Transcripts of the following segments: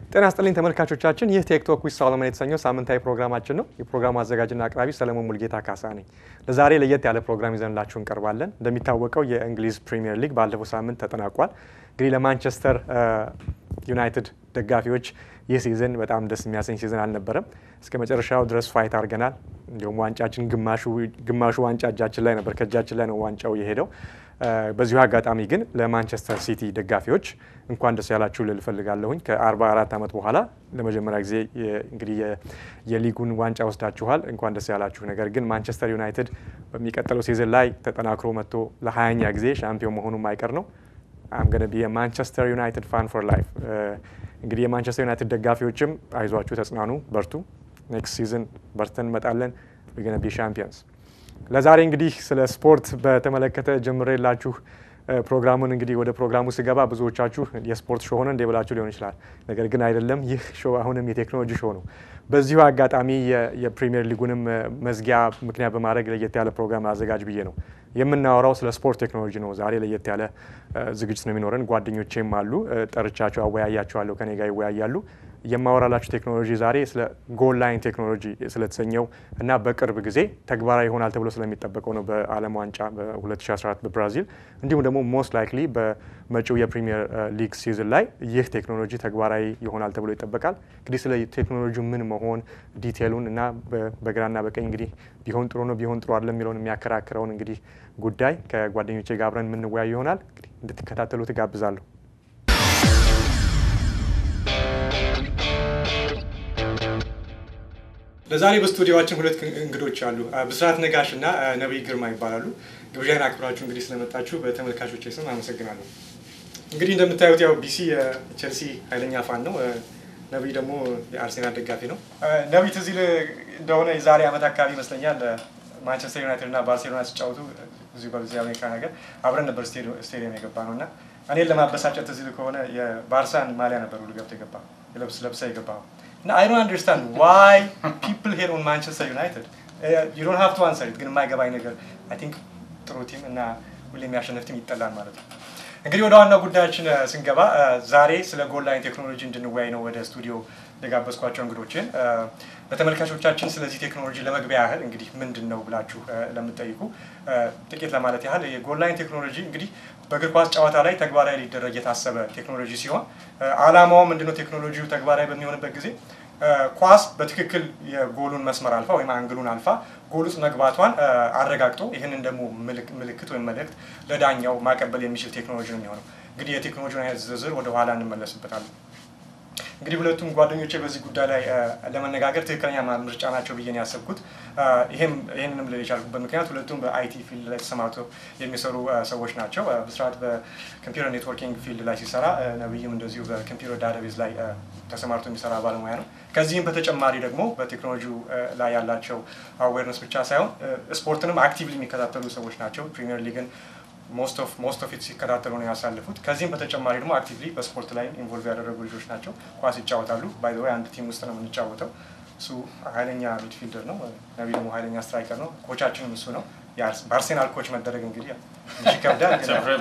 ጤና ይስጥልኝ ተመልካቾቻችን፣ ይህ ቴክቶክ ዊዝ ሰሎሞን የተሰኘው ሳምንታዊ ፕሮግራማችን ነው። የፕሮግራሙ አዘጋጅና አቅራቢ ሰለሞን ሙልጌታ ካሳ ነኝ። ለዛሬ ለየት ያለ ፕሮግራም ይዘንላችሁ እንቀርባለን። እንደሚታወቀው የእንግሊዝ ፕሪሚየር ሊግ ባለፈው ሳምንት ተጠናቋል። እንግዲህ ለማንቸስተር ዩናይትድ ደጋፊዎች ይህ ሲዝን በጣም ደስ የሚያሰኝ ሲዝን አልነበረም። እስከ መጨረሻው ድረስ ፋይት አድርገናል። እንዲሁም ዋንጫችን ግማሹ ዋንጫ እጃችን ላይ ነበር፣ ከእጃችን ላይ ነው ዋንጫው የሄደው። በዚሁ አጋጣሚ ግን ለማንቸስተር ሲቲ ደጋፊዎች እንኳን ደስ ያላችሁ ልል እፈልጋለሁኝ። ከ44 ዓመት በኋላ ለመጀመሪያ ጊዜ እንግዲህ የሊጉን ዋንጫ ወስዳችኋል። እንኳን ደስ ያላችሁ። ነገር ግን ማንቸስተር ዩናይትድ በሚቀጥለው ሲዝን ላይ ተጠናክሮ መጥቶ ለ20ኛ ጊዜ ሻምፒዮን መሆኑ ማይቀር ነው። አም ገነ ቢ የማንቸስተር ዩናይትድ ፋን ፎር ላይፍ። እንግዲህ የማንቸስተር ዩናይትድ ደጋፊዎችም አይዟችሁ፣ ተጽናኑ፣ በርቱ። ኔክስት ሲዝን በርተን እንመጣለን። ገነ ቢ ሻምፒየንስ ለዛሬ እንግዲህ ስለ ስፖርት በተመለከተ ጀምሬላችሁ ፕሮግራሙን እንግዲህ ወደ ፕሮግራሙ ስገባ ብዙዎቻችሁ የስፖርት ሾው ሆነ እንደ ብላችሁ ሊሆን ይችላል። ነገር ግን አይደለም። ይህ ሾው አሁንም የቴክኖሎጂ ሾው ነው። በዚሁ አጋጣሚ የፕሪሚየር ሊጉንም መዝጊያ ምክንያት በማድረግ ለየት ያለ ፕሮግራም አዘጋጅ ብዬ ነው የምናወራው ስለ ስፖርት ቴክኖሎጂ ነው። ዛሬ ለየት ያለ ዝግጅት ነው የሚኖረን። ጓደኞቼም አሉ፣ ጠርቻቸው አወያያቸዋለሁ፣ ከኔ ጋር ይወያያሉ። የማወራላችሁ ቴክኖሎጂ ዛሬ ስለ ጎል ላይን ቴክኖሎጂ ስለተሰኘው እና በቅርብ ጊዜ ተግባራዊ ይሆናል ተብሎ ስለሚጠበቀው ነው በዓለም ዋንጫ በ2014 በብራዚል እንዲሁም ደግሞ ሞስት ላይክሊ በመጪው የፕሪሚየር ሊግ ሲዝን ላይ ይህ ቴክኖሎጂ ተግባራዊ ይሆናል ተብሎ ይጠበቃል። እንግዲህ ስለ ቴክኖሎጂ ምን መሆን ዲቴሉን እና በግራና በቀኝ እንግዲህ ቢሆን ጥሩ ነው ቢሆን ጥሩ አይደለም የሚለውን የሚያከራክረውን እንግዲህ ጉዳይ ከጓደኞቼ ጋር አብረን የምንወያይ ይሆናል። እንግዲህ እንድትከታተሉ ትጋብዛለሁ። ለዛሬ በስቱዲዮችን ሁለት እንግዶች አሉ። ብስራት ነጋሽ እና ነቢይ ግርማ ይባላሉ። ግብዣን አክብራችሁ እንግዲህ ስለመጣችሁ በተመልካቾች ስም አመሰግናለሁ። እንግዲህ እንደምታዩት ያው ቢሲ የቼልሲ ኃይለኛ ፋን ነው። ነቢይ ደግሞ የአርሴናል ደጋፊ ነው። ነቢይ ትዝ ይልህ እንደሆነ የዛሬ ዓመት አካባቢ ይመስለኛል ማንቸስተር ዩናይትድ እና ባርሴሎና ሲጫወቱ እዚሁ በዚህ አሜሪካ ነገር አብረን ነበር ስቴዲየም የገባ ነው እና እኔን ለማበሳጨት ትዝ ይልህ ከሆነ የባርሳን ማሊያ ነበር ሁሉ ገብተህ የገባ ለብስ ለብሰህ የገባኸው እና አይ ዶንት አንደርስታንድ ዋይ ፒፕል ሄር ኦን ማንቸስተር ዩናይትድ ዩ ዶንት ሃቭ ቱ አንሰር ኢት። ግን የማይገባኝ ነገር አይ ቲንክ ጥሩ ቲም እና ሁሌ የሚያሸንፍ ቲም ይጠላል ማለት ነው። እንግዲህ ወደ ዋናው ጉዳያችን ስንገባ ዛሬ ስለ ጎል ላይን ቴክኖሎጂ እንድንወያይ ነው ወደ ስቱዲዮ የጋበዝኳቸው እንግዶችን። በተመልካቾቻችን ስለዚህ ቴክኖሎጂ ለመግቢያ ያህል እንግዲህ ምንድን ነው ብላችሁ ለምትጠይቁ ጥቂት ለማለት ያህል የጎል ላይን ቴክኖሎጂ እንግዲህ በእግር ኳስ ጨዋታ ላይ ተግባራዊ ሊደረግ የታሰበ ቴክኖሎጂ ሲሆን ዓላማው ምንድነው? ቴክኖሎጂው ተግባራዊ በሚሆንበት ጊዜ ኳስ በትክክል የጎሉን መስመር አልፋ ወይም አንግሉን አልፋ ጎል ውስጥ መግባቷን አረጋግጦ ይህንን ደግሞ ምልክት ወይም መልእክት ለዳኛው ማቀበል የሚችል ቴክኖሎጂ ነው የሚሆነው። እንግዲህ የቴክኖሎጂውን አይነት ዝርዝር ወደ ኋላ እንመለስበታለን። እንግዲህ ሁለቱም ጓደኞቼ በዚህ ጉዳይ ላይ ለመነጋገር ትክክለኛ ምርጫ ናቸው ብዬ ነው ያሰብኩት። ይህንንም ልል የቻልኩበት ምክንያት ሁለቱም በአይቲ ፊልድ ላይ ተሰማርተው የሚሰሩ ሰዎች ናቸው። ብስራት በኮምፒውተር ኔትወርኪንግ ፊልድ ላይ ሲሰራ፣ ነብይም እንደዚሁ በኮምፒውተር ዳታቤዝ ላይ ተሰማርቶ የሚሰራ ባለሙያ ነው። ከዚህም በተጨማሪ ደግሞ በቴክኖሎጂው ላይ ያላቸው አዌርነስ ብቻ ሳይሆን ስፖርትንም አክቲቭሊ የሚከታተሉ ሰዎች ናቸው። ፕሪሚየር ሊግን ሞስት ኦፍ ኢት ሲከታተሉ ነው ያሳልፉት። ከዚህም በተጨማሪ ደግሞ አክቲቭሊ በስፖርት ላይ ኢንቮልቭ ያደረጉ ልጆች ናቸው። ኳስ ይጫወታሉ። ባይ ዘ ወይ አንድ ቲም ውስጥ ነው የምንጫወተው። እሱ ኃይለኛ ሚድፊልደር ነው፣ ነቢ ደግሞ ኃይለኛ ስትራይከር ነው። ኮቻችንም እሱ ነው። በአርሴናል ኮች መደረግ እንግዲህ ይከብዳል።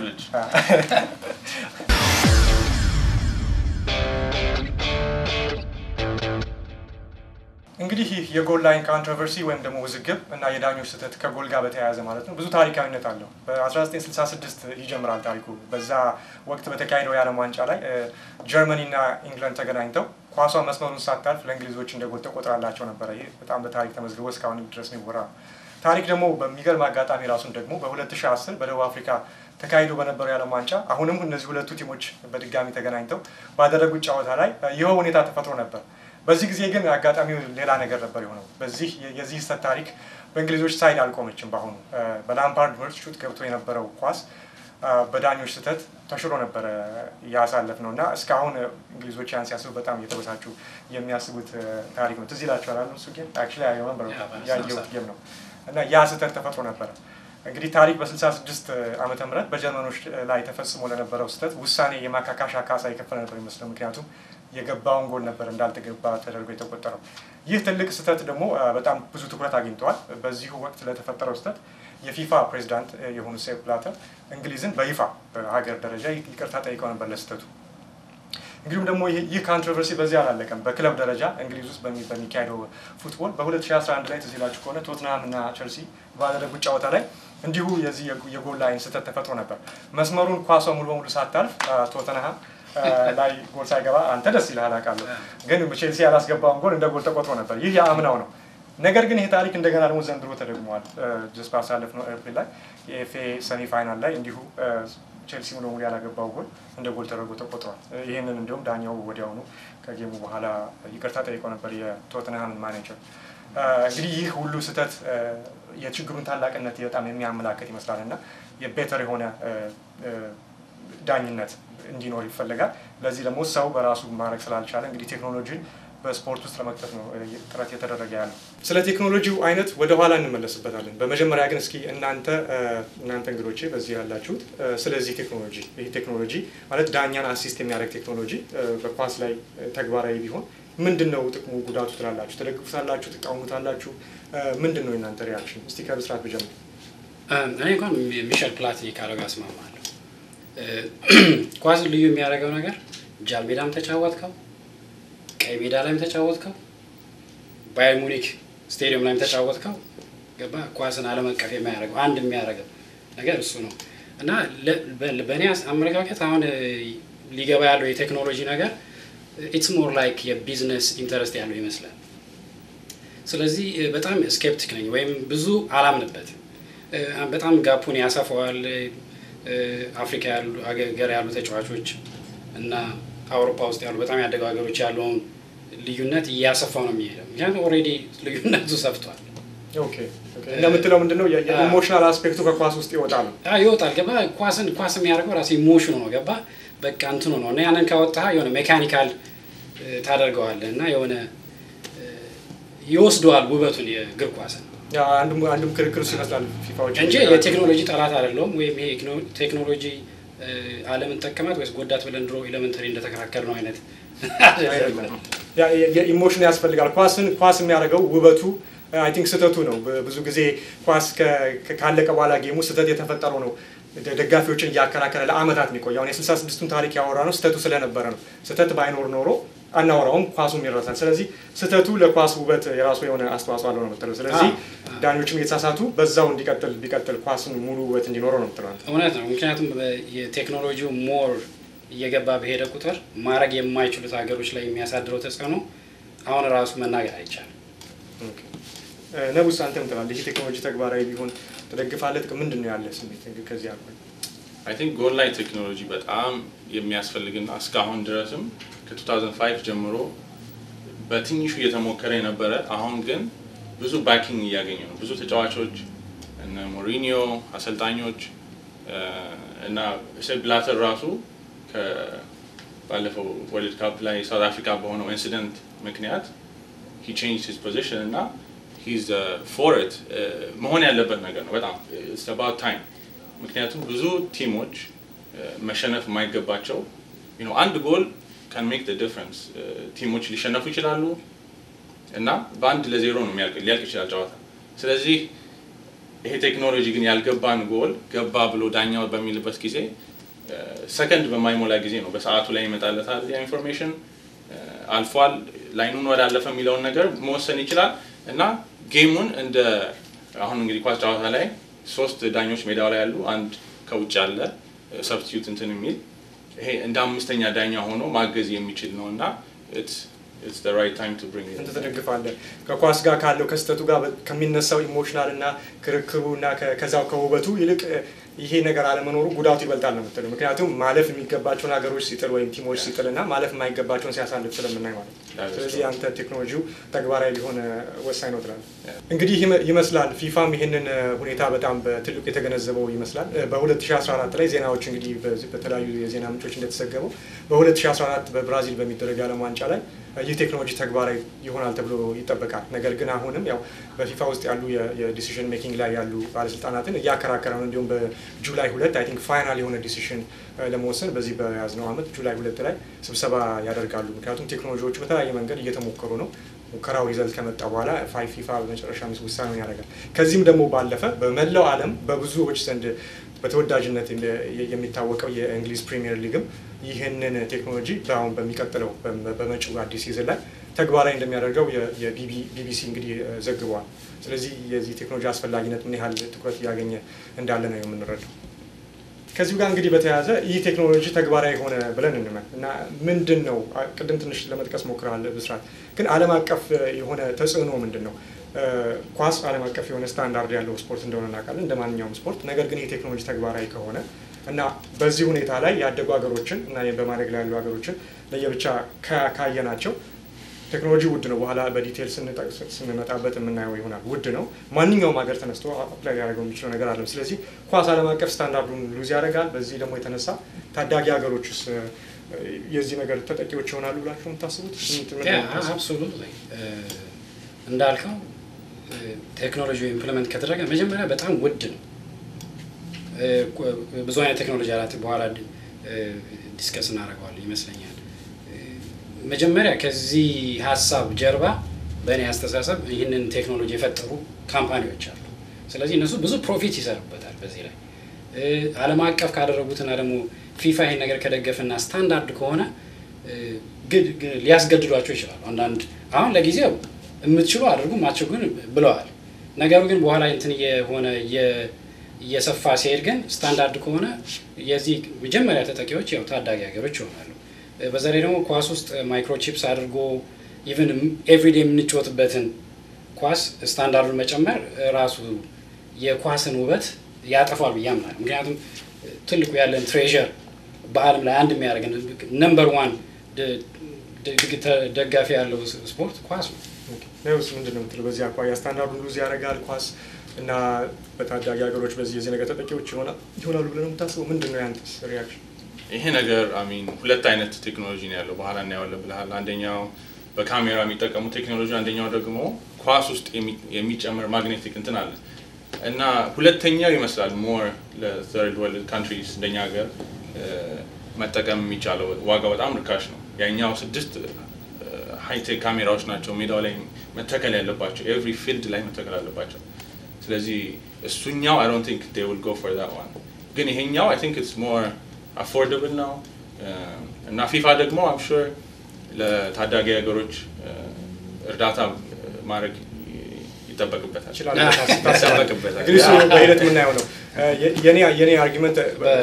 እንግዲህ ይህ የጎል ላይን ኮንትሮቨርሲ ወይም ደግሞ ውዝግብ እና የዳኞች ስህተት ከጎል ጋር በተያያዘ ማለት ነው ብዙ ታሪካዊነት አለው። በ1966 ይጀምራል ታሪኩ። በዛ ወቅት በተካሄደው የዓለም ዋንጫ ላይ ጀርመኒ እና ኢንግላንድ ተገናኝተው ኳሷ መስመሩን ሳታልፍ ለእንግሊዞች እንደ ጎል ተቆጥራላቸው ነበረ። ይህ በጣም በታሪክ ተመዝግቦ እስካሁን ድረስ የሚወራ ታሪክ ደግሞ በሚገርም አጋጣሚ ራሱን ደግሞ በ2010 በደቡብ አፍሪካ ተካሂዶ በነበረው የዓለም ዋንጫ አሁንም እነዚህ ሁለቱ ቲሞች በድጋሚ ተገናኝተው ባደረጉት ጨዋታ ላይ ይኸው ሁኔታ ተፈጥሮ ነበር። በዚህ ጊዜ ግን አጋጣሚው ሌላ ነገር ነበር የሆነው። በዚህ የዚህ ስህተት ታሪክ በእንግሊዞች ሳይድ አልቆመችም። በአሁኑ በላምፓርድ ምርት ሹት ገብቶ የነበረው ኳስ በዳኞች ስህተት ተሽሮ ነበረ ያሳለፍ ነው እና እስካሁን እንግሊዞች ያን ሲያስቡ በጣም እየተበሳጩ የሚያስቡት ታሪክ ነው። ትዝ ይላቸዋል አሉ እሱ ጌም አክቹዋሊ ያየሁት ጌም ነው እና ያ ስህተት ተፈጥሮ ነበረ። እንግዲህ ታሪክ በ66 ዓመተ ምህረት በጀርመኖች ላይ ተፈጽሞ ለነበረው ስህተት ውሳኔ የማካካሻ ካሳ የከፈለ ነበር ይመስለው። ምክንያቱም የገባውን ጎል ነበር እንዳልተገባ ተደርጎ የተቆጠረው። ይህ ትልቅ ስህተት ደግሞ በጣም ብዙ ትኩረት አግኝተዋል። በዚሁ ወቅት ለተፈጠረው ስህተት የፊፋ ፕሬዚዳንት የሆኑ ሴፕ ብላተር እንግሊዝን በይፋ በሀገር ደረጃ ይቅርታ ጠይቀው ነበር ለስህተቱ። እንግዲሁም ደግሞ ይህ ካንትሮቨርሲ በዚህ አላለቀም። በክለብ ደረጃ እንግሊዝ ውስጥ በሚካሄደው ፉትቦል በ2011 ላይ ትዝ ይላችሁ ከሆነ ቶትናም እና ቸልሲ ባደረጉት ጨዋታ ላይ እንዲሁ የዚህ የጎል ላይን ስህተት ተፈጥሮ ነበር። መስመሩን ኳሷ ሙሉ በሙሉ ሳታልፍ ቶተንሃም ላይ ጎል ሳይገባ አንተ ደስ ይልሃል አውቃለሁ፣ ግን ቼልሲ ያላስገባውን ጎል እንደ ጎል ተቆጥሮ ነበር። ይህ የአምናው ነው። ነገር ግን ይሄ ታሪክ እንደገና ደግሞ ዘንድሮ ተደግመዋል። ጀስ ባሳለፍነው ኤፕሪል ላይ የኤፍኤ ሰሚ ፋይናል ላይ እንዲሁ ቼልሲ ሙሉ በሙሉ ያላገባው ጎል እንደ ጎል ተደርጎ ተቆጥሯል። ይህንን እንዲሁም ዳኛው ወዲያውኑ ከጌሙ በኋላ ይቅርታ ጠይቀው ነበር የቶትንሃም ማኔጀር። እንግዲህ ይህ ሁሉ ስህተት የችግሩን ታላቅነት በጣም የሚያመላክት ይመስላል እና የቤተር የሆነ ዳኝነት እንዲኖር ይፈለጋል። ለዚህ ደግሞ ሰው በራሱ ማድረግ ስላልቻለ እንግዲህ ቴክኖሎጂን በስፖርት ውስጥ ለመክተት ነው ጥረት የተደረገ ያለው። ስለ ቴክኖሎጂው አይነት ወደ ኋላ እንመለስበታለን። በመጀመሪያ ግን እስኪ እናንተ እናንተ እንግዶቼ በዚህ ያላችሁት ስለዚህ ቴክኖሎጂ ይህ ቴክኖሎጂ ማለት ዳኛን አሲስት የሚያደርግ ቴክኖሎጂ በኳስ ላይ ተግባራዊ ቢሆን ምንድን ነው ጥቅሙ፣ ጉዳቱ ትላላችሁ? ትደግፉታላችሁ? ትቃወሙታላችሁ? ምንድን ነው የእናንተ ሪያክሽን? እስቲ ከብስራት ብጀምር። እኔ እንኳን ሚሸል ፕላቲኒ ካረጋ እስማማለሁ። ኳስ ልዩ የሚያደርገው ነገር ጃል ሜዳም ተጫወትከው ቀይ ሜዳ ላይም ተጫወትከው ባየር ሙኒክ ስቴዲየም ላይም ተጫወትከው ገባ ኳስን ዓለም አቀፍ የሚያደርገው አንድ የሚያደርገው ነገር እሱ ነው እና በእኔ አመለካከት አሁን ሊገባ ያለው የቴክኖሎጂ ነገር ኢትስ ሞር ላይክ የቢዝነስ ኢንተረስት ያለው ይመስላል። ስለዚህ በጣም ስኬፕቲክ ነኝ ወይም ብዙ አላምንበትም። በጣም ጋፑን ያሰፋዋል። አፍሪካ ያሉ ሀገር ያሉ ተጫዋቾች እና አውሮፓ ውስጥ ያሉ በጣም ያደጉ ሀገሮች ያለውን ልዩነት እያሰፋው ነው የሚሄደው። ምክንያቱም ኦልሬዲ ልዩነቱ ሰፍቷል። እንደምትለው ምንድነው የኢሞሽናል አስፔክቱ ከኳስ ውስጥ ይወጣል ይወጣል። ገባ ኳስን ኳስ የሚያደርገው ራሱ ኢሞሽኑ ነው። ገባ በቃ እንትኑ ነው እና ያንን ካወጣ የሆነ ሜካኒካል ታደርገዋለህ እና የሆነ ይወስደዋል ውበቱን የእግር ኳስን አንዱም ክርክር እሱ ይመስላል ፊፋዎች እንጂ የቴክኖሎጂ ጠላት አይደለውም። ወይም ይሄ ቴክኖሎጂ ዓለምን ጠቀማት ወይስ ጎዳት ብለን ድሮ ኤሌመንተሪ እንደተከራከር ነው አይነት ኢሞሽን ያስፈልጋል። ኳስን ኳስ የሚያደርገው ውበቱ አይ ቲንክ ስህተቱ ነው። ብዙ ጊዜ ኳስ ካለቀ በኋላ ጌሙ ስህተት የተፈጠረው ነው ደጋፊዎችን እያከራከረ ለአመታት የሚቆይ አሁን የስልሳ ስድስቱን ታሪክ ያወራ ነው ስህተቱ ስለነበረ ነው። ስህተት ባይኖር ኖሮ አናወራውም፣ ኳሱም ይረሳል። ስለዚህ ስህተቱ ለኳስ ውበት የራሱ የሆነ አስተዋጽኦ አለው ነው የምትለው። ስለዚህ ዳኞችም የተሳሳቱ በዛው እንዲቀጥል ቢቀጥል ኳስን ሙሉ ውበት እንዲኖረው ነው የምትለው። እውነት ነው። ምክንያቱም የቴክኖሎጂው ሞር እየገባ በሄደ ቁጥር ማድረግ የማይችሉት ሀገሮች ላይ የሚያሳድረው ተጽዕኖ አሁን ራሱ መናገር አይቻልም። ነቡስ አንተ ምን ትላለህ? ይህ ቴክኖሎጂ ተግባራዊ ቢሆን ትደግፋለህ? ጥቅም ምንድን ነው ያለ ስሜት ከዚህ አልኩ። አይ ቲንክ ጎል ላይ ቴክኖሎጂ በጣም የሚያስፈልግና እስካሁን ድረስም ከ2005 ጀምሮ በትንሹ እየተሞከረ የነበረ አሁን ግን ብዙ ባኪንግ እያገኘ ነው። ብዙ ተጫዋቾች እነ ሞሪኒዮ አሰልጣኞች እና ሴፕ ብላተር ራሱ ባለፈው ወርልድ ካፕ ላይ ሳውት አፍሪካ በሆነው ኢንሲደንት ምክንያት ሂ ቼንጅ ሂዝ ፖዚሽን እና ሂዝ ፎር ኢት መሆን ያለበት ነገር ነው። በጣም ኢትስ አባውት ታይም። ምክንያቱም ብዙ ቲሞች መሸነፍ የማይገባቸው አንድ ጎል ካን ሜክ ደ ዲፍረንስ። ቲሞች ሊሸነፉ ይችላሉ እና በአንድ ለዜሮ ነው ሊያልቅ ይችላል ጨዋታ። ስለዚህ ይሄ ቴክኖሎጂ ግን ያልገባን ጎል ገባ ብሎ ዳኛው በሚልበት ጊዜ ሰከንድ በማይሞላ ጊዜ ነው በሰዓቱ ላይ ይመጣለታል ያ ኢንፎርሜሽን አልፏል፣ ላይኑን ወዳለፈ የሚለውን ነገር መወሰን ይችላል እና ጌሙን እንደ አሁን እንግዲህ ኳስ ጨዋታ ላይ ሶስት ዳኞች ሜዳው ላይ ያሉ፣ አንድ ከውጭ አለ ሰብስቲዩት እንትን የሚል ይሄ እንደ አምስተኛ ዳኛ ሆኖ ማገዝ የሚችል ነው እና እንትን ትደግፋለህ ከኳስ ጋር ካለው ከስተቱ ጋር ከሚነሳው ኢሞሽናል እና ክርክሩ እና ከዛው ከውበቱ ይልቅ ይሄ ነገር አለመኖሩ ጉዳቱ ይበልጣል ነው የምትለው። ምክንያቱም ማለፍ የሚገባቸውን ሀገሮች ሲጥል ወይም ቲሞች ሲጥል እና ማለፍ የማይገባቸውን ሲያሳልፍ ስለምናይ ማለት ነው። ስለዚህ አንተ ቴክኖሎጂው ተግባራዊ ሊሆን ወሳኝ ነው ትላለህ። እንግዲህ ይመስላል ፊፋም ይህንን ሁኔታ በጣም በትልቁ የተገነዘበው ይመስላል። በ2014 ላይ ዜናዎች እንግዲህ በተለያዩ የዜና ምንጮች እንደተዘገበው በ2014 በብራዚል በሚደረግ የዓለም ዋንጫ ላይ ይህ ቴክኖሎጂ ተግባራዊ ይሆናል ተብሎ ይጠበቃል። ነገር ግን አሁንም ያው በፊፋ ውስጥ ያሉ የዲሲሽን ሜኪንግ ላይ ያሉ ባለስልጣናትን እያከራከረ ነው። እንዲሁም በጁላይ ሁለት አይ ቲንክ ፋይናል የሆነ ዲሲሽን ለመወሰን በዚህ በያዝነው ዓመት ጁላይ ሁለት ላይ ስብሰባ ያደርጋሉ። ምክንያቱም ቴክኖሎጂዎቹ በተለያየ መንገድ እየተሞከሩ ነው። ሙከራው ሪዘልት ከመጣ በኋላ ፊፋ በመጨረሻ ውሳኔውን ያደርጋል። ከዚህም ደግሞ ባለፈ በመላው ዓለም በብዙዎች ዘንድ በተወዳጅነት የሚታወቀው የእንግሊዝ ፕሪሚየር ሊግም ይህንን ቴክኖሎጂ በአሁን በሚቀጥለው በመጪው አዲስ ሲዝን ላይ ተግባራዊ እንደሚያደርገው የቢቢሲ እንግዲህ ዘግበዋል። ስለዚህ የዚህ ቴክኖሎጂ አስፈላጊነት ምን ያህል ትኩረት እያገኘ እንዳለ ነው የምንረዳው። ከዚሁ ጋር እንግዲህ በተያያዘ ይህ ቴክኖሎጂ ተግባራዊ ሆነ ብለን እንመን እና ምንድን ነው ቅድም ትንሽ ለመጥቀስ ሞክረሃል ብስራት፣ ግን ዓለም አቀፍ የሆነ ተጽዕኖ ምንድን ነው? ኳስ ዓለም አቀፍ የሆነ ስታንዳርድ ያለው ስፖርት እንደሆነ እናውቃለን፣ እንደ ማንኛውም ስፖርት። ነገር ግን ይህ ቴክኖሎጂ ተግባራዊ ከሆነ እና በዚህ ሁኔታ ላይ ያደጉ ሀገሮችን እና በማደግ ላይ ያሉ ሀገሮችን ለየብቻ ካየናቸው ቴክኖሎጂ ውድ ነው። በኋላ በዲቴል ስንመጣበት የምናየው ይሆናል። ውድ ነው። ማንኛውም ሀገር ተነስቶ አፕላይ ሊያደርገው የሚችለው ነገር አለም። ስለዚህ ኳስ ዓለም አቀፍ ስታንዳርዱን ሉዝ ያደርጋል። በዚህ ደግሞ የተነሳ ታዳጊ ሀገሮችስ የዚህ ነገር ተጠቂዎች ይሆናሉ ብላችሁ የምታስቡት? አብሶሉትሊ እንዳልከው ቴክኖሎጂ ኢምፕሊመንት ከተደረገ መጀመሪያ በጣም ውድ ነው። ብዙ አይነት ቴክኖሎጂ አላት። በኋላ ዲስከስ እናደርገዋለን ይመስለኛል። መጀመሪያ ከዚህ ሀሳብ ጀርባ በእኔ አስተሳሰብ ይህንን ቴክኖሎጂ የፈጠሩ ካምፓኒዎች አሉ። ስለዚህ እነሱ ብዙ ፕሮፊት ይሰሩበታል በዚህ ላይ ዓለም አቀፍ ካደረጉትና ደግሞ ፊፋ ይህን ነገር ከደገፈና ስታንዳርድ ከሆነ ሊያስገድዷቸው ይችላሉ። አንዳንድ አሁን ለጊዜው የምትችሉ አድርጉ ማቸው ግን ብለዋል። ነገሩ ግን በኋላ እንትን የሆነ እየሰፋ ሲሄድ ግን ስታንዳርድ ከሆነ የዚህ መጀመሪያ ተጠቂዎች ያው ታዳጊ ሀገሮች ይሆናሉ። በዛ ላይ ደግሞ ኳስ ውስጥ ማይክሮቺፕስ አድርጎ ኢቨን ኤቭሪዴ የምንጫወትበትን ኳስ ስታንዳርዱን መጨመር ራሱ የኳስን ውበት ያጠፋል ብዬ አምናለሁ። ምክንያቱም ትልቁ ያለን ትሬዠር በዓለም ላይ አንድ የሚያደርገን ነምበር ዋን ደጋፊ ያለው ስፖርት ኳስ ነው። ነውስ ምንድን ነው የምትለው? በዚህ አኳያ ስታንዳርዱን ሉዝ ያደርጋል ኳስ እና በታዳጊ ሀገሮች በዚህ የዚህ ነገር ተጠቂዎች ይሆናሉ ብለን ነው የምታስበው? ምንድን ነው ያንተስ ሪያክሽን? ይሄ ነገር አሚን ሁለት አይነት ቴክኖሎጂ ነው ያለው። በኋላ እናየዋለን ብለሃል። አንደኛው በካሜራ የሚጠቀሙ ቴክኖሎጂ፣ አንደኛው ደግሞ ኳስ ውስጥ የሚጨመር ማግኔቲክ እንትን አለ እና ሁለተኛው ይመስላል ሞር ለተርድ ወርልድ ካንትሪስ እንደኛ ሀገር መጠቀም የሚቻለው ዋጋው በጣም ርካሽ ነው። ያኛው ስድስት ሃይቴክ ካሜራዎች ናቸው ሜዳው ላይ መተከል ያለባቸው ኤቭሪ ፊልድ ላይ መተከል አለባቸው። ስለዚህ እሱኛው አይ ዶንት ቲንክ ዴይ ዊል ጎ ፎር ዛት ዋን ግን ይሄኛው አይ ቲንክ ኢትስ ሞር አፎርደብል ነው እና ፊፋ ደግሞ አም ሹር ለታዳጊ ሀገሮች እርዳታ ማድረግ ይጠበቅበታል ይጠበቅበታል። እንግዲህ እሱ በሂደት የምናየው ነው። የኔ አርጊመንት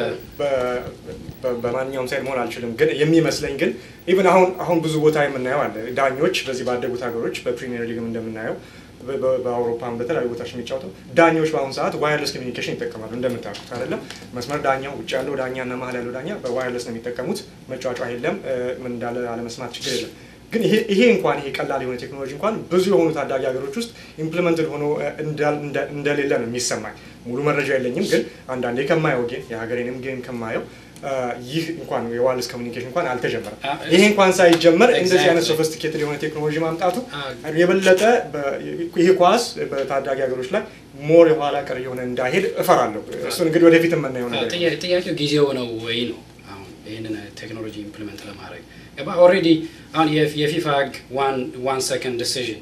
በማንኛውም ሳይድ መሆን አልችልም፣ ግን የሚመስለኝ ግን ኢቨን አሁን አሁን ብዙ ቦታ የምናየው አለ ዳኞች በዚህ ባደጉት ሀገሮች በፕሪሚየር ሊግም እንደምናየው በአውሮፓም በተለያዩ ቦታዎች የሚጫወተው ዳኞች በአሁኑ ሰዓት ዋየርለስ ኮሚኒኬሽን ይጠቀማሉ። እንደምታውቁት አይደለም መስመር ዳኛው ውጭ ያለው ዳኛ እና መሀል ያለው ዳኛ በዋየርለስ ነው የሚጠቀሙት። መጫጫ የለም፣ ምን እንዳለ አለመስማት ችግር የለም። ግን ይሄ እንኳን ይሄ ቀላል የሆነ ቴክኖሎጂ እንኳን ብዙ የሆኑ ታዳጊ ሀገሮች ውስጥ ኢምፕሊመንትድ ሆኖ እንደሌለ ነው የሚሰማኝ። ሙሉ መረጃ የለኝም፣ ግን አንዳንዴ ከማየው ጌም የሀገሬንም ጌም ከማየው ይህ እንኳን የዋይርለስ ኮሚኒኬሽን እንኳን አልተጀመረም። ይሄ እንኳን ሳይጀመር እንደዚህ አይነት ሶፊስቲኬትድ የሆነ ቴክኖሎጂ ማምጣቱ የበለጠ ይሄ ኳስ በታዳጊ ሀገሮች ላይ ሞር የኋላ ቀር የሆነ እንዳይሄድ እፈራለሁ። እሱን እንግዲህ ወደፊት የምናየው ነገር ጥያቄው ጊዜው ነው ወይ ነው። አሁን ይህንን ቴክኖሎጂ ኢምፕሊመንት ለማድረግ ኦልሬዲ አሁን የፊፋ ህግ ዋን ሰከንድ ዲሲዥን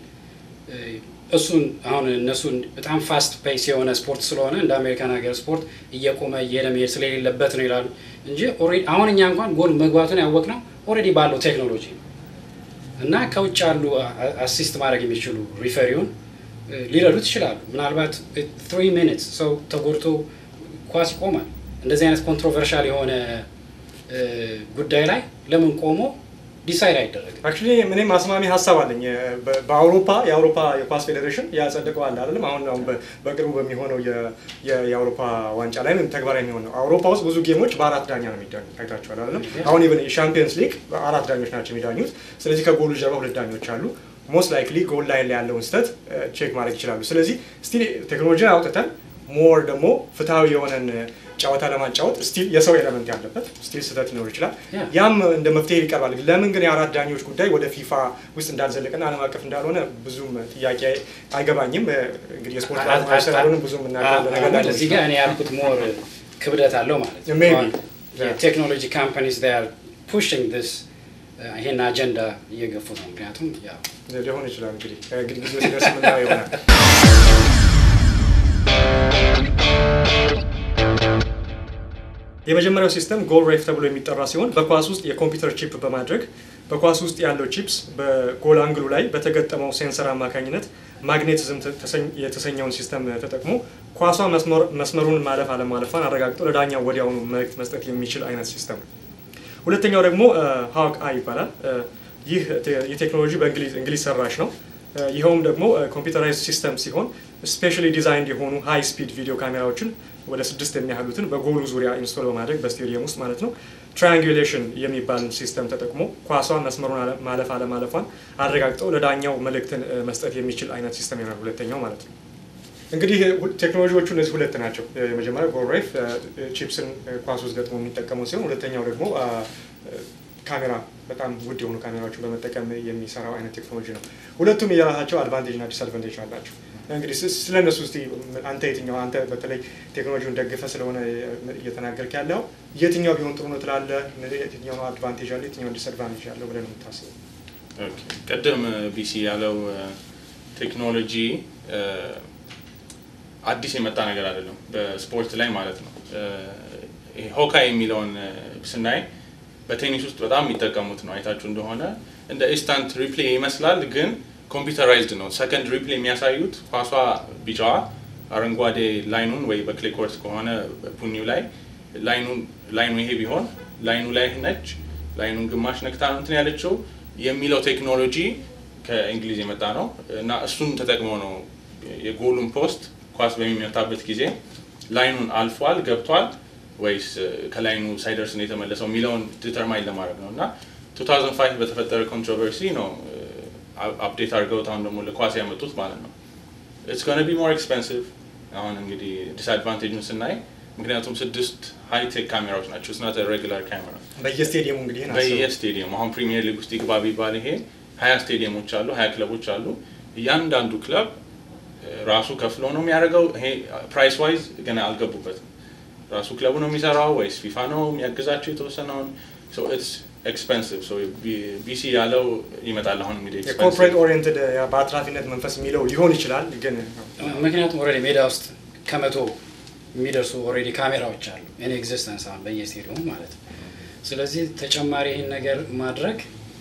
እሱን አሁን እነሱን በጣም ፋስት ፔስ የሆነ ስፖርት ስለሆነ እንደ አሜሪካን ሀገር ስፖርት እየቆመ እየሄደ መሄድ ስለሌለበት ነው ይላሉ እንጂ አሁን እኛ እንኳን ጎል መግባቱን ያወቅነው ኦልሬዲ ባለው ቴክኖሎጂ ነው እና ከውጭ ያሉ አሲስት ማድረግ የሚችሉ ሪፈሪውን ሊረዱት ይችላሉ። ምናልባት ትሪ ሚኒትስ ሰው ተጎድቶ ኳስ ይቆማል። እንደዚህ አይነት ኮንትሮቨርሻል የሆነ ጉዳይ ላይ ለምን ቆሞ ዲሳይድ አይደረግም? አክቹሊ ምንም አስማሚ ሀሳብ አለኝ። በአውሮፓ የአውሮፓ የኳስ ፌዴሬሽን ያጸደቀዋል አይደለም። አሁን አሁን በቅርቡ በሚሆነው የአውሮፓ ዋንጫ ላይ ተግባራዊ የሚሆን ነው። አውሮፓ ውስጥ ብዙ ጌሞች በአራት ዳኛ ነው የሚዳኙ አይታችኋል አይደለም። አሁን ኢቨን የሻምፒየንስ ሊግ አራት ዳኞች ናቸው የሚዳኙት። ስለዚህ ከጎሉ ጀርባ ሁለት ዳኞች አሉ። ሞስት ላይክሊ ጎል ላይን ላይ ያለውን ስህተት ቼክ ማድረግ ይችላሉ። ስለዚህ ስቲል ቴክኖሎጂን አውጥተን ሞር ደግሞ ፍትሐዊ የሆነን ጨዋታ ለማጫወት ስቲል የሰው ኤለመንት ያለበት ስቲል ስህተት ሊኖር ይችላል። ያም እንደ መፍትሄ ይቀርባል። ለምን ግን የአራት ዳኞች ጉዳይ ወደ ፊፋ ውስጥ እንዳልዘለቀና ዓለም አቀፍ እንዳልሆነ ብዙም ጥያቄ አይገባኝም። እንግዲህ የስፖርት ባለሙያ ስላልሆንም ብዙም እናውቃለን ነገር ላይ እዚህ ጋር እኔ ያልኩት ሞር ክብደት አለው ማለት ነው። Maybe. የቴክኖሎጂ ካምፓኒስ ፑሽንግ ስ ይሄን አጀንዳ እየገፉ ነው። ምክንያቱም ያው ሊሆን ይችላል እንግዲህ እንግዲህ ጊዜ ሲደርስ የምናየው ይሆናል። የመጀመሪያው ሲስተም ጎል ሬፍ ተብሎ የሚጠራ ሲሆን በኳስ ውስጥ የኮምፒውተር ቺፕ በማድረግ በኳስ ውስጥ ያለው ቺፕስ በጎል አንግሉ ላይ በተገጠመው ሴንሰር አማካኝነት ማግኔቲዝም የተሰኘውን ሲስተም ተጠቅሞ ኳሷ መስመሩን ማለፍ አለማለፏን አረጋግጦ ለዳኛው ወዲያውኑ መልእክት መስጠት የሚችል አይነት ሲስተም ነው። ሁለተኛው ደግሞ ሀዋክ አይ ይባላል። ይህ የቴክኖሎጂ በእንግሊዝ ሰራሽ ነው። ይኸውም ደግሞ ኮምፒውተራይዝ ሲስተም ሲሆን ስፔሻሊ ዲዛይንድ የሆኑ ሃይ ስፒድ ቪዲዮ ካሜራዎችን ወደ ስድስት የሚያህሉትን በጎሉ ዙሪያ ኢንስቶል በማድረግ በስቴዲየም ውስጥ ማለት ነው ትራያንጉሌሽን የሚባል ሲስተም ተጠቅሞ ኳሷን መስመሩን ማለፍ አለማለፏን አረጋግጠው ለዳኛው መልእክትን መስጠት የሚችል አይነት ሲስተም ይሆናል ሁለተኛው ማለት ነው። እንግዲህ ቴክኖሎጂዎቹ እነዚህ ሁለት ናቸው። የመጀመሪያው ጎልሬፍ ቺፕስን ኳስ ውስጥ ገጥሞ የሚጠቀመው ሲሆን ሁለተኛው ደግሞ ካሜራ በጣም ውድ የሆኑ ካሜራዎችን በመጠቀም የሚሰራው አይነት ቴክኖሎጂ ነው። ሁለቱም የራሳቸው አድቫንቴጅ እና ዲስአድቫንቴጅ አላቸው። እንግዲህ ስለ እነሱ እስቲ አንተ የትኛው አንተ በተለይ ቴክኖሎጂውን ደግፈ ስለሆነ እየተናገርክ ያለው የትኛው ቢሆን ጥሩ ነው ትላለህ? የትኛው አድቫንቴጅ አለው፣ የትኛው ዲስአድቫንቴጅ አለው ብለህ ነው የምታስበው? ቅድም ቢሲ ያለው ቴክኖሎጂ አዲስ የመጣ ነገር አይደለም፣ በስፖርት ላይ ማለት ነው። ሆካይ የሚለውን ስናይ በቴኒስ ውስጥ በጣም የሚጠቀሙት ነው። አይታችሁ እንደሆነ እንደ ኢንስታንት ሪፕሌይ ይመስላል፣ ግን ኮምፒውተራይዝድ ነው። ሰከንድ ሪፕሌይ የሚያሳዩት ኳሷ ቢጫዋ አረንጓዴ ላይኑን ወይ በክሌ ኮርስ ከሆነ ቡኒው ላይ ላይኑ ይሄ ቢሆን ላይኑ ላይ ነች፣ ላይኑን ግማሽ ነክታ ነው እንትን ያለችው የሚለው ቴክኖሎጂ ከእንግሊዝ የመጣ ነው እና እሱን ተጠቅመው ነው የጎሉን ፖስት ኳስ በሚመታበት ጊዜ ላይኑን አልፏል ገብቷል ወይስ ከላይኑ ሳይደርስ ነው የተመለሰው የሚለውን ዲተርማይን ለማድረግ ነው እና 2005 በተፈጠረ ኮንትሮቨርሲ ነው አፕዴት አድርገውት አሁን ደግሞ ለኳስ ያመጡት ማለት ነው። ኢትስ ጎነ ቢ ሞር ኤክስፔንሲቭ። አሁን እንግዲህ ዲስአድቫንቴጁን ስናይ ምክንያቱም ስድስት ሃይቴክ ካሜራዎች ናቸው። ስናት ሬጉላር ካሜራ በየስቴዲየሙ እንግዲህ በየስቴዲየሙ አሁን ፕሪሚየር ሊግ ውስጥ ይግባ ቢባል ይሄ ሀያ ስቴዲየሞች አሉ፣ ሀያ ክለቦች አሉ። እያንዳንዱ ክለብ ራሱ ከፍሎ ነው የሚያደርገው። ይሄ ፕራይስ ዋይዝ ገና አልገቡበትም። ራሱ ክለቡ ነው የሚሰራው ወይስ ፊፋ ነው የሚያግዛቸው የተወሰነውን? ኤክስፐንሲቭ ቢሲ ያለው ይመጣል። አሁን እንግዲህ የኮርፖሬት ኦሪየንትድ በአትራፊነት መንፈስ የሚለው ሊሆን ይችላል። ግን ምክንያቱም ኦልሬዲ ሜዳ ውስጥ ከመቶ የሚደርሱ ኦልሬዲ ካሜራዎች አሉ እኔ ኤግዚስተንስ አሁን በየስቴዲየሙ ማለት ነው። ስለዚህ ተጨማሪ ይህን ነገር ማድረግ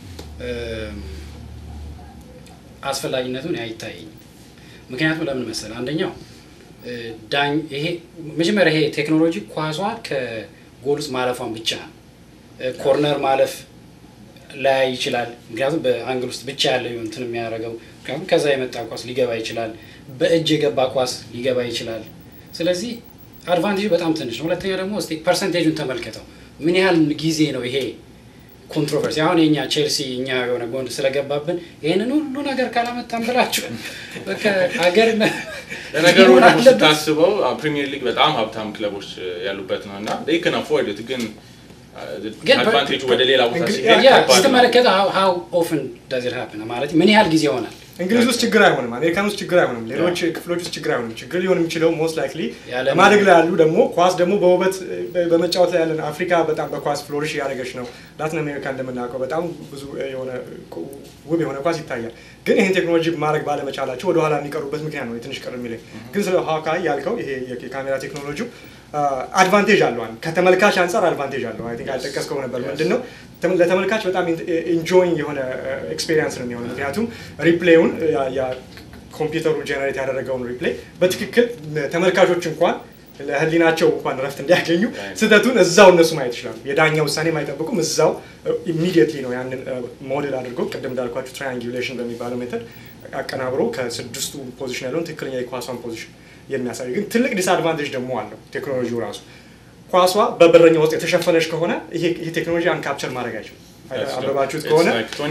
አስፈላጊነቱን አይታየኝም። ምክንያቱም ለምን መሰለ አንደኛው ዳኝ ይሄ መጀመሪያ ይሄ ቴክኖሎጂ ኳሷ ከጎል ውስጥ ማለፏን ብቻ ነው። ኮርነር ማለፍ ላይ ይችላል። ምክንያቱም በአንግል ውስጥ ብቻ ያለ እንትን የሚያደርገው ምክንያቱም ከዛ የመጣ ኳስ ሊገባ ይችላል። በእጅ የገባ ኳስ ሊገባ ይችላል። ስለዚህ አድቫንቴጁ በጣም ትንሽ ነው። ሁለተኛ ደግሞ እስኪ ፐርሰንቴጁን ተመልከተው ምን ያህል ጊዜ ነው ይሄ ኮንትሮቨርሲ አሁን የኛ ቼልሲ እኛ የሆነ ጎን ስለገባብን ይህንን ሁሉ ነገር ካላመጣን ብላችሁ ሀገር ለነገሩ ደግሞ ስታስበው ፕሪሚየር ሊግ በጣም ሀብታም ክለቦች ያሉበት ነው እና ከን አፎርድ ግን አድቫንቴጁ ወደ ሌላ ቦታ ሲሄድ ስትመለከተ ሀው ኦፍን ዳዝ ኢት ሃፕን ማለት ምን ያህል ጊዜ ይሆናል እንግሊዝ ውስጥ ችግር አይሆንም፣ አሜሪካን ውስጥ ችግር አይሆንም፣ ሌሎች ክፍሎች ውስጥ ችግር አይሆንም። ችግር ሊሆን የሚችለው ሞስት ላይክሊ ማደግ ላይ ያሉ ደግሞ ኳስ ደግሞ በውበት በመጫወት ላይ ያለን አፍሪካ በጣም በኳስ ፍሎሪሽ እያደረገች ነው። ላቲን አሜሪካ እንደምናውቀው በጣም ብዙ የሆነ ውብ የሆነ ኳስ ይታያል። ግን ይህን ቴክኖሎጂ ማድረግ ባለመቻላቸው ወደኋላ የሚቀሩበት ምክንያት ነው ትንሽ ቅር የሚለኝ። ግን ስለ ሀዋካይ ያልከው ይሄ የካሜራ ቴክኖሎጂው አድቫንቴጅ አለው። ከተመልካች አንጻር አድቫንቴጅ አለው። አይ ቲንክ አልጠቀስከው ነበር። ምንድን ነው ለተመልካች በጣም ኢንጆይንግ የሆነ ኤክስፔሪንስ ነው የሚሆነው። ምክንያቱም ሪፕሌዩን ኮምፒውተሩ ጀነሬት ያደረገውን ሪፕሌይ በትክክል ተመልካቾች እንኳን ለህሊናቸው እንኳን ረፍት እንዲያገኙ ስህተቱን እዛው እነሱ ማየት ይችላሉ። የዳኛ ውሳኔ አይጠብቁም። እዛው ኢሚዲየትሊ ነው ያንን ሞዴል አድርገው ቅድም እንዳልኳቸው ትራያንጉሌሽን በሚባለው ሜተድ አቀናብሮ ከስድስቱ ፖዚሽን ያለውን ትክክለኛ የኳሷን ፖዚሽን የሚያሳይ ግን ትልቅ ዲስአድቫንቴጅ ደግሞ አለው ቴክኖሎጂው ራሱ ኳሷ በበረኛ ውስጥ የተሸፈነች ከሆነ ይሄ ቴክኖሎጂ አንካፕቸር ማድረግ አይችልም። አበባችሁት ከሆነ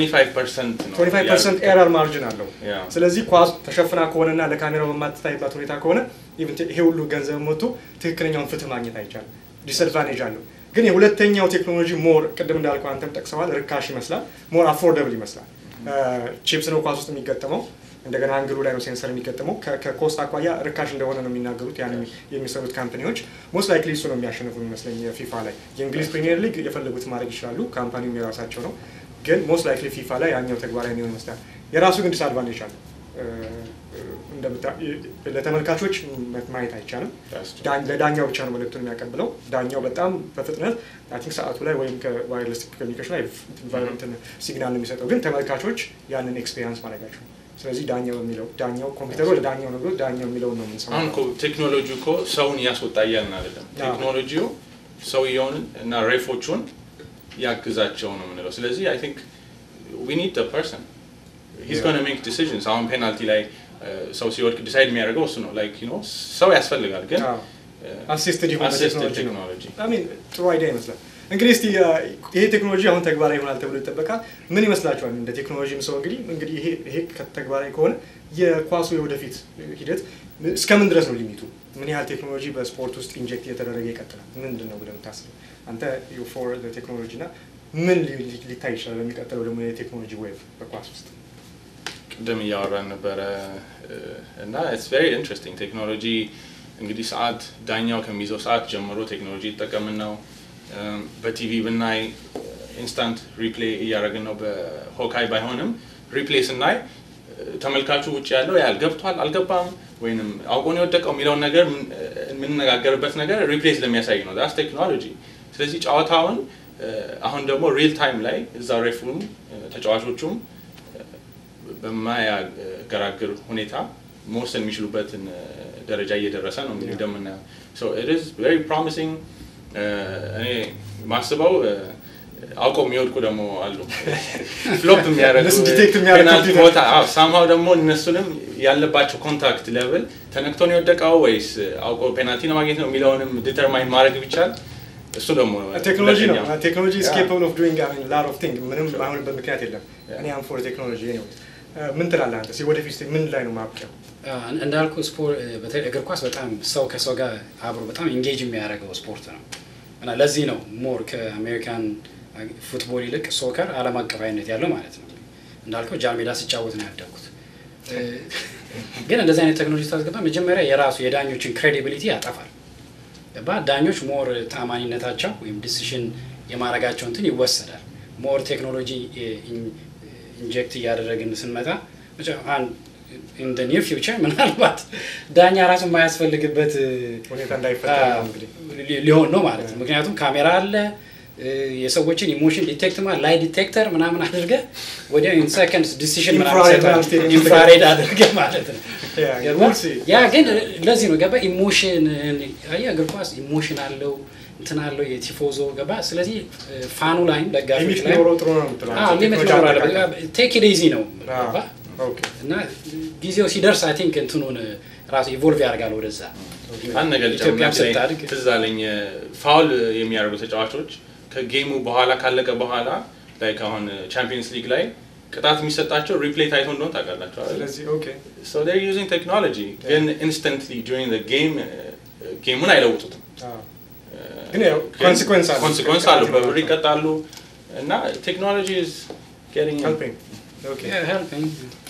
25 ፐርሰንት ኤረር ማርጅን አለው። ስለዚህ ኳስ ተሸፍና ከሆነና ለካሜራው በማትታይባት ሁኔታ ከሆነ ይሄ ሁሉ ገንዘብ መጥቶ ትክክለኛውን ፍትህ ማግኘት አይቻልም። ዲስአድቫንቴጅ አለው። ግን የሁለተኛው ቴክኖሎጂ ሞር ቅድም እንዳልከው አንተም ጠቅሰዋል፣ ርካሽ ይመስላል፣ ሞር አፎርደብል ይመስላል። ቺፕስ ነው ኳስ ውስጥ የሚገጠመው እንደገና አንግሉ ላይ ነው ሴንሰር የሚገጥመው። ከኮስት አኳያ ርካሽ እንደሆነ ነው የሚናገሩት ያን የሚሰሩት ካምፓኒዎች። ሞስት ላይክሊ እሱ ነው የሚያሸንፉ የሚመስለኝ ፊፋ ላይ። የእንግሊዝ ፕሪሚየር ሊግ የፈለጉት ማድረግ ይችላሉ፣ ካምፓኒውም የራሳቸው ነው። ግን ሞስት ላይክሊ ፊፋ ላይ ያኛው ተግባራዊ የሚሆን ይመስላል። የራሱ ግን ዲስአድቫንቴጅ አለ። እንደምታ- ለተመልካቾች ማየት አይቻልም። That's true. ዳ- ለዳኛው ብቻ ነው መልእክቱን የሚያቀብለው። ዳኛው በጣም በፍጥነት አይ ቲንክ ሰዓቱ ላይ ወይም ከዋይርለስ ኮሚኒኬሽን ላይ ኢንቫይሮንመንትን ሲግናል ነው የሚሰጠው፣ ግን ተመልካቾች ያንን ኤክስፔሪንስ ማድረጋቸው። ስለዚህ ዳኛው የሚለው ዳኛው ኮምፒውተሩ ለዳኛው ነው ብሎ ዳኛው የሚለውን ነው አሁን የምንሰማው። እኮ ቴክኖሎጂ እኮ ሰውን እያስወጣ እያልን አይደለም። አዎ። ቴክኖሎጂው ሰውየውን እና ሬፎቹን ያግዛቸው ነው የምንለው። ስለዚህ አይ ቲንክ ዊ ኒድ ፐርሰን ሂዝ Yeah. ጎና ሜክ ዲሲዥንስ። አሁን ፔናልቲ ላይ እ፣ ሰው ሲወድቅ ዲሳይድ የሚያደርገው እሱ ነው። ላይክ ዩ ኖ ሰው ያስፈልጋል፣ ግን አሲስትድ የሆነ አሲስትድ ቴክኖሎጂ ነው። ቴክኖሎጂ አሚን ጥሩ አይዲያ ይመስላል። እንግዲህ እስቲ አ፣ ይሄ ቴክኖሎጂ አሁን ተግባራዊ ይሆናል ተብሎ ይጠበቃል። ምን ይመስላችኋል? እንደ ቴክኖሎጂም ሰው እንግዲህ እንግዲህ ይሄ ይሄ ተግባራዊ ከሆነ የኳሱ የወደፊት ሂደት እስከምን ድረስ ነው ሊሚቱ? ምን ያህል ቴክኖሎጂ በስፖርት ውስጥ ኢንጀክት እየተደረገ ይቀጥላል? ምንድን ነው ብለህ የምታስበው አንተ ፎር ቴክኖሎጂ እና ምን ሊ- ሊ- ሊታይ ይችላል በሚቀጥለው ደግሞ የቴክኖሎጂ ዌቭ በኳስ ውስጥ? ቅድም እያወራን ነበረ እ፣ እና ኢትስ ቬሪ ኢንትረስቲንግ ቴክኖሎጂ እንግዲህ ሰዓት ዳኛው ከሚይዘው ሰዓት ጀምሮ ቴክኖሎጂ ይጠቀምን ነው። እም፣ በቲቪ ብናይ ኢንስታንት ሪፕሌይ እያደረግን ነው። በሆካይ ባይሆንም ሪፕሌይ ስናይ እ፣ ተመልካቹ ውጭ ያለው ያህል ገብቷል አልገባም ወይንም አውቆን የወደቀው የሚለውን ነገር ምን- የምንነጋገርበት ነገር ሪፕሌይ ስለሚያሳይ ነው። ዳስ ቴክኖሎጂ። ስለዚህ ጨዋታውን እ፣ አሁን ደግሞ ሪል ታይም ላይ እዛ ሬፉም ተጫዋቾቹም በማያገራግር ሁኔታ መወሰን የሚችሉበትን እ፣ ደረጃ እየደረሰ ነው እንግዲህ እንደምናየው ሶ ኢት ኢዝ ቬሪ ፕሮሚሲንግ እኔ ማስበው እ፣ አውቀው የሚወድቁ ደግሞ አሉ ፍሎፕ የሚያደርጉ እነሱ detect የሚያደርግ ፔናልቲ ኮምፒውተር። ቦታ ሳምሃው ደግሞ እነሱንም ያለባቸው ኮንታክት ሌቭል ተነክቶ ነው የወደቀው ወይስ አውቆ ፔናልቲ ነው ማግኘት ነው የሚለውንም ዲተርማይን ማድረግ ቢቻል እሱ ደግሞ ቴክኖሎጂ ነው ሁለተኛው። ቴክኖሎጂ is Yeah. capable of doing I mean, lot of things ምንም አይሆንበት ምክንያት የለም። እኔ አም ፎር ቴክኖሎጂ anyways እ፣ ምን ትላለህ አንተ? እስኪ ወደፊት እስኪ ምን ላይ ነው ማብቂያው? እንዳልኩ ስፖርት በተለይ እግር ኳስ በጣም ሰው ከሰው ጋር አብሮ በጣም ኢንጌጅ የሚያደርገው ስፖርት ነው እና ለዚህ ነው ሞር ከአሜሪካን ፉትቦል ይልቅ ሶከር ዓለም አቀፋዊነት ያለው ማለት ነው። እንዳልከው ጃን ሜዳ ሲጫወት ነው ያደግኩት። እ፣ ግን እንደዚህ አይነት ቴክኖሎጂ ታስገባ መጀመሪያ የራሱ የዳኞችን ክሬዲቢሊቲ ያጠፋል። ገባ ዳኞች ሞር ታማኒነታቸው ወይም ዲሲሽን የማድረጋቸው እንትን ይወሰዳል። ሞር ቴክኖሎጂ ኢንጀክት እያደረግን ስንመጣ ኢን ኒር ፊውቸር ምናልባት ዳኛ ራሱ የማያስፈልግበት ሁኔታ እንዳይፈጠር ነው እንግዲህ ሊ- ሊሆን ነው ማለት ነው። ምክንያቱም ካሜራ አለ እ፣ የሰዎችን ኢሞሽን ዲቴክት ማ ላይ ዲቴክተር ምናምን አድርገህ ወዲያው ኢን ሰከንድስ ዲሲሽን Infrared ምናምን ስቴዲየም ውስጥ ኢንፍራሬድ አድርገህ ማለት ነው። Yeah, ገባ? we'll see. ያ ግን ለዚህ ነው ገባ ኢሞሽን አየህ እግር ኳስ ኢሞሽን አለው እንትን አለው የቲፎዞ ገባ ስለዚህ እ፣ ፋኑ ላይም ደጋፊዎች ሊሚት ላይ ቢኖረው ጥሩ ነው የምትለው አንተ? ሊሚት ቴክኖሎጂ መኖር አጠቃቀም። አለበት ቴክ ኢት ኢዚ ነው አዎ፣ ገባ ኦኬ። እና ጊዜው ሲደርስ አይ ቲንክ እንትኑን ራሱ ኢቮልቭ ያደርጋል ወደዛ አንድ ነገር ኢትዮጵያም ጨምሬ ስታድግ ትዝ አለኝ ፋውል የሚያደርጉ ተጫዋቾች ከጌሙ በኋላ ካለቀ በኋላ ላይ አሁን ቻምፒየንስ ሊግ ላይ ቅጣት የሚሰጣቸው ሪፕሌይ ታይቶ እንደሆነ ታውቃላችሁ አይደል? ስለዚህ ኦኬ So they're using technology ግን instantly during the game ጌሙን አይለውጡትም። አዎ። ግን ያው consequence አለው። ኮንሲኮንስ አለው በብር ይቀጣሉ እና ቴክኖሎጂ is getting in. helping ኦኬ Yeah, helping.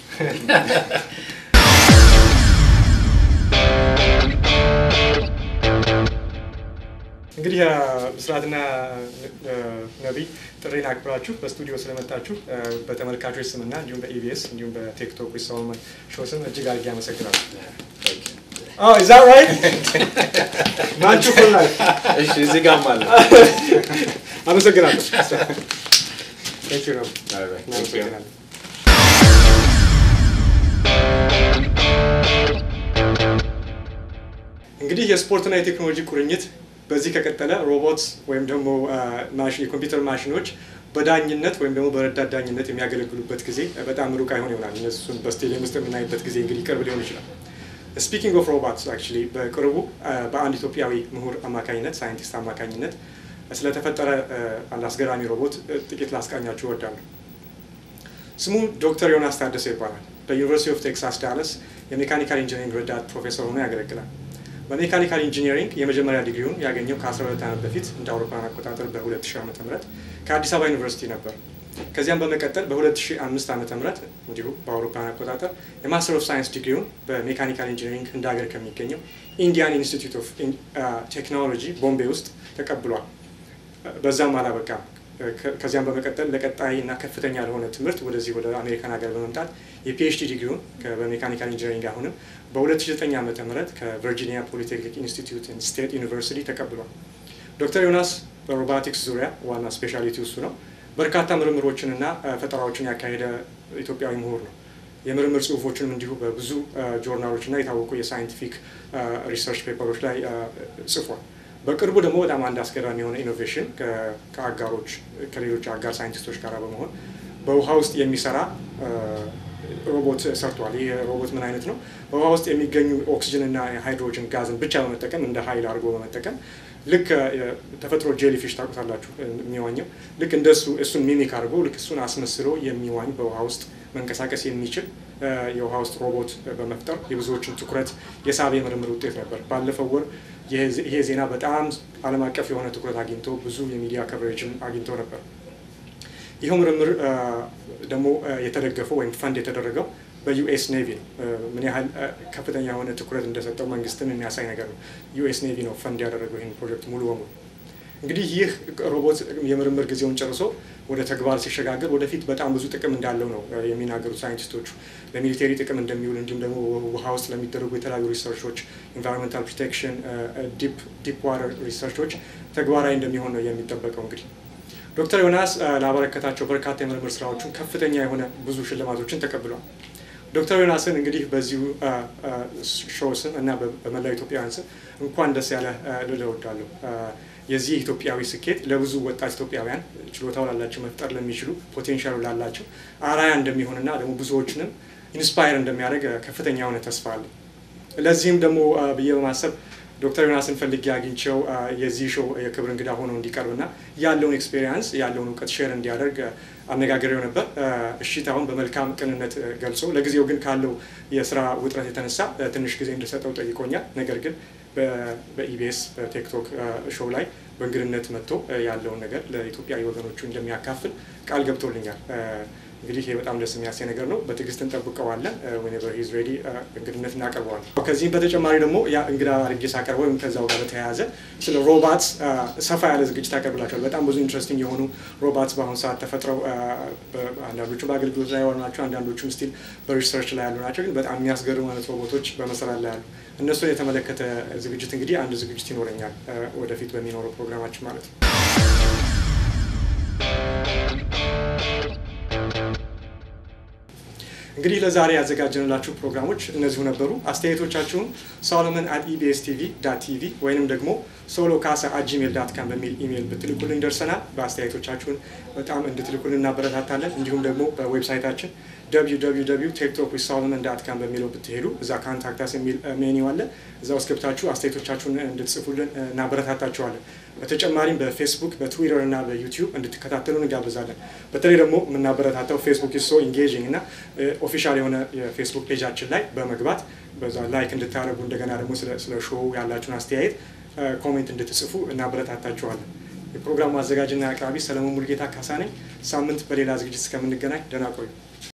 እንግዲህ አ፣ ብስራትና አ፣ ነቢይ ጥሪን አክብራችሁ በስቱዲዮ ስለመጣችሁ አ፣ በተመልካቾች ስምና እንዲሁም በኢቢኤስ እንዲሁም በቲክቶክ ዊዝ ሶሎሞን ሾው ስም እጅግ አድርጌ አመሰግናለሁ። Oh, is that right? ናችሁ for life. እሺ እዚህ ጋርም አለ። አመሰግናለሁ። Thank you ነው። All right, thank you. እናመሰግናለን። እንግዲህ የስፖርትና የቴክኖሎጂ ቁርኝት በዚህ ከቀጠለ ሮቦት ወይም ደግሞ አ፣ ማሽን የኮምፒውተር ማሽኖች በዳኝነት ወይም ደግሞ በረዳት ዳኝነት የሚያገለግሉበት ጊዜ በጣም ሩቅ አይሆን ይሆናል። እነሱን በስቴዲየም ውስጥ የምናይበት ጊዜ እንግዲህ ቅርብ ሊሆን ይችላል። ስፒኪንግ ኦፍ ሮቦትስ አክቹዋሊ በቅርቡ አ፣ በአንድ ኢትዮጵያዊ ምሁር አማካኝነት ሳይንቲስት አማካኝነት ስለተፈጠረ አ፣ አንድ አስገራሚ ሮቦት አ፣ ጥቂት ላስቃኛችሁ እወዳለሁ። ስሙ ዶክተር ዮናስ ታደሰ ይባላል። በዩኒቨርሲቲ ኦፍ ቴክሳስ ዳለስ የሜካኒካል ኢንጂኒሪንግ ረዳት ፕሮፌሰር ሆኖ ያገለግላል። በሜካኒካል ኢንጂኒሪንግ የመጀመሪያ ዲግሪውን ያገኘው ከ12 ዓመት በፊት እንደ አውሮፓውያን አቆጣጠር በ2000 ዓ ም ከአዲስ አበባ ዩኒቨርሲቲ ነበር። ከዚያም በመቀጠል በ2005 ዓ ም እንዲሁ በአውሮፓውያን አቆጣጠር የማስተር ኦፍ ሳይንስ ዲግሪውን በሜካኒካል ኢንጂኒሪንግ ህንድ ሀገር ከሚገኘው ኢንዲያን ኢንስቲትዩት ኦፍ ቴክኖሎጂ ቦምቤ ውስጥ ተቀብሏል። በዛም አላበቃም። ከዚያም በመቀጠል ለቀጣይ እና ከፍተኛ ለሆነ ትምህርት ወደዚህ ወደ አሜሪካን ሀገር በመምጣት የፒኤችዲ ዲግሪውን በሜካኒካል ኢንጂነሪንግ አሁንም በ2009 ዓ ም ከቨርጂኒያ ፖሊቴክኒክ ኢንስቲትዩት ስቴት ዩኒቨርሲቲ ተቀብሏል። ዶክተር ዮናስ በሮባቲክስ ዙሪያ ዋና ስፔሻሊቲ እሱ ነው። በርካታ ምርምሮችንና ፈጠራዎችን ያካሄደ ኢትዮጵያዊ ምሁር ነው። የምርምር ጽሁፎችንም እንዲሁ በብዙ ጆርናሎች እና የታወቁ የሳይንቲፊክ ሪሰርች ፔፐሮች ላይ ጽፏል። በቅርቡ ደግሞ በጣም አንድ አስገራሚ የሆነ ኢኖቬሽን ከአጋሮች ከሌሎች አጋር ሳይንቲስቶች ጋር በመሆን በውሃ ውስጥ የሚሰራ ሮቦት ሰርቷል። ይህ ሮቦት ምን አይነት ነው? በውሃ ውስጥ የሚገኙ ኦክሲጅን እና ሃይድሮጅን ጋዝን ብቻ በመጠቀም እንደ ኃይል አድርጎ በመጠቀም ልክ ተፈጥሮ ጄሊፊሽ ታውቁታላችሁ የሚዋኘው ልክ እንደሱ እሱን ሚሚክ አድርጎ ልክ እሱን አስመስሎ የሚዋኝ በውሃ ውስጥ መንቀሳቀስ የሚችል የውሃ ውስጥ ሮቦት በመፍጠር የብዙዎችን ትኩረት የሳበ የምርምር ውጤት ነበር። ባለፈው ወር ይሄ ዜና በጣም ዓለም አቀፍ የሆነ ትኩረት አግኝቶ ብዙ የሚዲያ ከቨሬጅን አግኝቶ ነበር። ይኸው ምርምር ደግሞ የተደገፈው ወይም ፈንድ የተደረገው በዩኤስ ኔቪ ነው። ምን ያህል ከፍተኛ የሆነ ትኩረት እንደሰጠው መንግስትን የሚያሳይ ነገር ነው። ዩኤስ ኔቪ ነው ፈንድ ያደረገው ይህን ፕሮጀክት ሙሉ በሙሉ። እንግዲህ ይህ ሮቦት የምርምር ጊዜውን ጨርሶ ወደ ተግባር ሲሸጋገር ወደፊት በጣም ብዙ ጥቅም እንዳለው ነው የሚናገሩት ሳይንቲስቶቹ። ለሚሊቴሪ ጥቅም እንደሚውል እንዲሁም ደግሞ ውሃ ውስጥ ለሚደረጉ የተለያዩ ሪሰርቾች፣ ኢንቫይሮንመንታል ፕሮቴክሽን፣ ዲፕ ዋተር ሪሰርቾች ተግባራዊ እንደሚሆን ነው የሚጠበቀው እንግዲህ ዶክተር ዮናስ ላበረከታቸው በርካታ የምርምር ስራዎችን ከፍተኛ የሆነ ብዙ ሽልማቶችን ተቀብሏል። ዶክተር ዮናስን እንግዲህ በዚሁ ሾው ስም እና በመላው ኢትዮጵያውያን ስም እንኳን ደስ ያለ ልል እወዳለሁ። የዚህ ኢትዮጵያዊ ስኬት ለብዙ ወጣት ኢትዮጵያውያን ችሎታው ላላቸው መፍጠር ለሚችሉ ፖቴንሻሉ ላላቸው አራያ እንደሚሆንና ደግሞ ብዙዎችንም ኢንስፓየር እንደሚያደርግ ከፍተኛ የሆነ ተስፋ አለ። ለዚህም ደግሞ ብዬ በማሰብ ዶክተር ዮናስን ፈልጌ አግኝቸው የዚህ ሾው የክብር እንግዳ ሆኖ እንዲቀርብና ያለውን ኤክስፔሪንስ ያለውን እውቀት ሼር እንዲያደርግ አነጋግሬው ነበር። እሺታውን በመልካም ቅንነት ገልጾ ለጊዜው ግን ካለው የስራ ውጥረት የተነሳ ትንሽ ጊዜ እንድሰጠው ጠይቆኛል። ነገር ግን በኢቢኤስ በቲክቶክ ሾው ላይ በእንግድነት መጥቶ ያለውን ነገር ለኢትዮጵያዊ ወገኖቹ እንደሚያካፍል ቃል ገብቶልኛል። እንግዲህ ይህ በጣም ደስ የሚያሳይ ነገር ነው። በትዕግስት እንጠብቀዋለን። ዌኔቨር ሂዝ ሬዲ እንግድነት እናቀርበዋለን። ከዚህም በተጨማሪ ደግሞ ያ እንግዳ አድርጌ ሳቀርበው ወይም ከዛው ጋር በተያያዘ ስለ ሮባትስ ሰፋ ያለ ዝግጅት አቀርብላቸዋል። በጣም ብዙ ኢንትረስቲንግ የሆኑ ሮባትስ በአሁኑ ሰዓት ተፈጥረው አንዳንዶቹ በአገልግሎት ላይ ያሉ ናቸው፣ አንዳንዶቹም ስቲል በሪሰርች ላይ ያሉ ናቸው። ግን በጣም የሚያስገርሙ አይነት ሮቦቶች በመሰራት ላይ ያሉ እነሱን የተመለከተ ዝግጅት እንግዲህ አንድ ዝግጅት ይኖረኛል ወደፊት በሚኖረው ፕሮግራማችን ማለት ነው። እንግዲህ ለዛሬ ያዘጋጀንላችሁ ፕሮግራሞች እነዚሁ ነበሩ። አስተያየቶቻችሁን ሶሎሞን አት ኢቢኤስ ቲቪ ዳት ቲቪ ወይንም ደግሞ ሶሎ ካሳ አት ጂሜል ዳት ካም በሚል ኢሜይል ብትልኩልን ደርሰናል። በአስተያየቶቻችሁን በጣም እንድትልኩልን እናበረታታለን። እንዲሁም ደግሞ በዌብሳይታችን www ቴክቶክ ዊዝ ሶሎሞን ዳት ካም በሚለው ብትሄዱ እዛ ካንታክታስ የሚል ሜኒው አለ። እዛ ውስጥ ገብታችሁ አስተያየቶቻችሁን እንድትጽፉልን እናበረታታችኋለን። በተጨማሪም በፌስቡክ በትዊተር እና በዩቲዩብ እንድትከታተሉ እንጋብዛለን። በተለይ ደግሞ የምናበረታታው ፌስቡክ ሶ ኢንጌጂንግ እና ኦፊሻል የሆነ የፌስቡክ ፔጃችን ላይ በመግባት በዛ ላይክ እንድታደርጉ እንደገና ደግሞ ስለ ሾው ያላችሁን አስተያየት ኮሜንት እንድትጽፉ እናበረታታችኋለን። የፕሮግራሙ አዘጋጅና አቅራቢ ሰለሞን ሙልጌታ ካሳ ነኝ። ሳምንት በሌላ ዝግጅት እስከምንገናኝ ደህና ቆዩ።